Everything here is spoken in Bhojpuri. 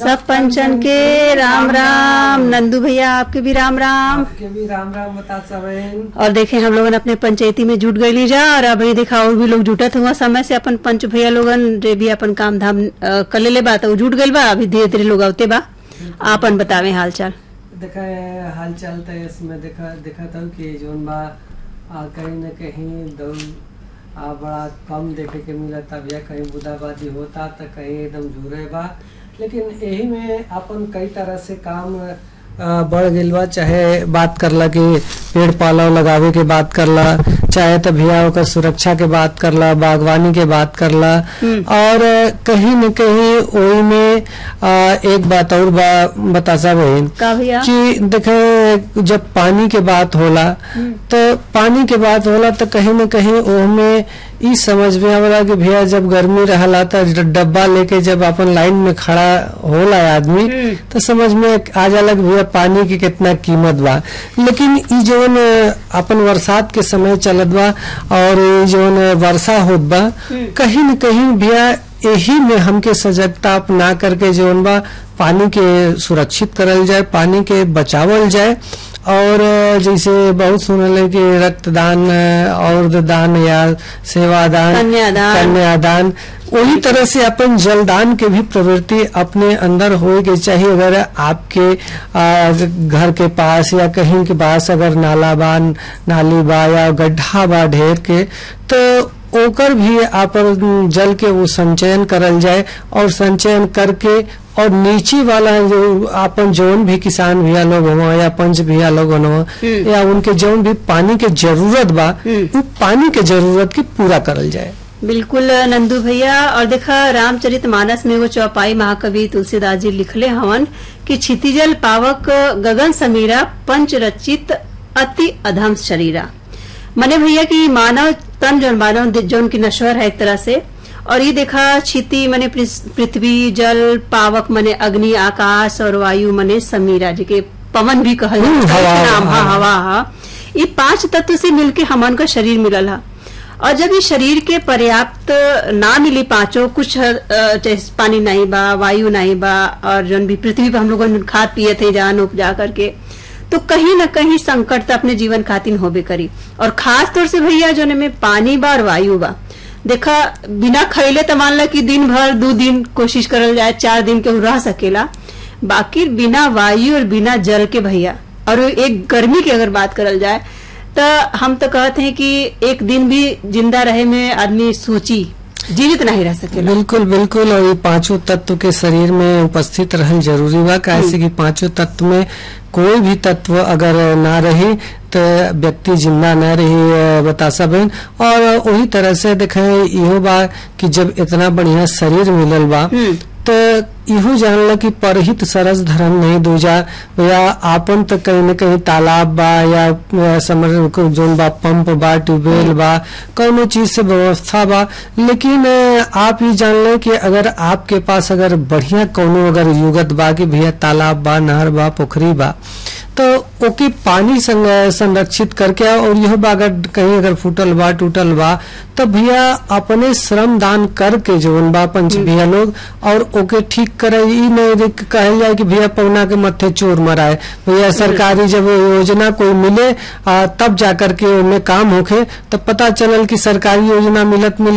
सब पंचन के राम राम नंदू भैया आपके भी राम राम आपके भी राम राम बता सबेन और देखे हम लोगन अपने पंचायती में जुट गई जा और अभी देखा और भी लोग जुटत हुआ समय से अपन पंच भैया लोगन जे भी अपन काम धाम अ, कर लेले बा तो उ जुट गइल बा अभी धीरे धीरे लोग आवते बा आपन बतावे हाल चाल देखा हाल चाल तो इसमें देखा देखा था कि जोन बा आ, कहीं न कहीं दौड़ आ बड़ा कम देखे के मिलता भैया कहीं बुदाबादी होता तो कहीं एकदम जुड़े बा लेकिन यही में अपन कई तरह से काम आ, बढ़ गइल बा चाहे बात करला कि पेड़ पाला लगावे के बात करला चाहे तो भैया ओकर सुरक्षा के बात करला बागवानी के बात करला और कहीं न कहीं ओही में आ, एक बात और बा बता बहन का भैया कि देखे जब पानी के बात होला तो पानी के बात होला तो कहीं न कहीं ओहमे ई समझ में आवला कि भैया जब गर्मी रहला तो डब्बा लेके जब अपन लाइन में खड़ा होला आदमी तो समझ में आ जाला कि भैया पानी की कितना कीमत बा लेकिन ई जौन अपन बरसात के समय चलत बा और ई जौन वर्षा होत बा कहीं न कहीं भैया यही में हमके सजगता अपना करके जौन बा पानी के सुरक्षित करल जाए पानी के बचावल जाए और जैसे बहुत सुनल है कि रक्तदान और दान या सेवादान कन्यादान। कन्यादान वही तरह से अपन जलदान के भी प्रवृत्ति अपने अंदर होए के चाहिए अगर आपके आ, घर के पास या कहीं के पास अगर नाला बा नाली बा या गड्ढा बा ढेर के तो ओकर भी अपन जल के वो संचयन करल जाए और संचयन करके और नीचे वाला जो अपन जौन भी किसान भैया लोग हुआ या पंच भैया लोग हुआ या उनके जौन भी पानी के जरूरत बा वो पानी के जरूरत की पूरा करल जाए बिल्कुल नंदू भैया और देखा रामचरित मानस में एगो चौपाई महाकवि तुलसीदास जी लिखले हवन कि क्षितिजल पावक गगन समीरा पंच रचित अति अधम शरीरा मने भैया कि मानव तन जौन मानव जौन की नश्वर है एक तरह से और ये देखा क्षिति मने पृस- पृथ्वी जल पावक मने अग्नि आकाश और वायु मने समीरा जी के पवन भी कहल हम्म, जाता है हवा, नाम हा हाँ। हवा हा ये पांच तत्व से मिलके हमन का शरीर मिलल हा और जब ये शरीर के पर्याप्त ना मिली पांचों कुछ अ, जैसे पानी नहीं बा वायु नहीं बा और जौन भी पृथ्वी पर हम लोग खाद पिए थे जान उपजा करके तो कहीं न कहीं संकट तो अपने जीवन खातिर होबे करी और खास तौर से भैया जौन में पानी बा और वायु बा देखा बिना खैले तो मान ला कि दिन भर दो दिन कोशिश करल जाए चार दिन के रह सकेला बाकी बिना वायु और बिना जल के भैया और एक गर्मी की अगर बात करल जाए तो हम तो कहते हैं कि एक दिन भी जिंदा रहे में आदमी सोची जीवित नहीं रह सकेला बिल्कुल बिल्कुल और ये पांचों तत्व के शरीर में उपस्थित रहल जरूरी बा कैसे कि पांचों तत्व में कोई भी तत्व अगर ना रही तो व्यक्ति जिंदा न रही अ, बता सबन और वही तरह से देखे इहो बा कि जब इतना बढ़िया शरीर मिलल बा तो इहो जानला कि परहित सरस धर्म नहीं दूजा या आपन तो कहीं न कहीं तालाब बा या अ, समर को जोन बा पंप बा ट्यूबवेल बा कौनो चीज से व्यवस्था बा लेकिन अ, आप ये जान लें कि अगर आपके पास अगर बढ़िया कौनो अगर युगत बा कि भैया तालाब बा नहर बा पोखरी बा तो ओके पानी संग- संरक्षित करके और यह बा अगर कहीं अगर फूटल बा टूटल बा तो भैया अपने श्रम दान करके जोन बा पंच भैया लोग और ओके ठीक करे ई नहीं रे- कहल जाए कि भैया पौना के मत्थे चोर मराए भैया सरकारी जब योजना कोई मिले आ, तब जाकर के उनमें काम होखे तब पता चलल कि सरकारी योजना मिलत मिलत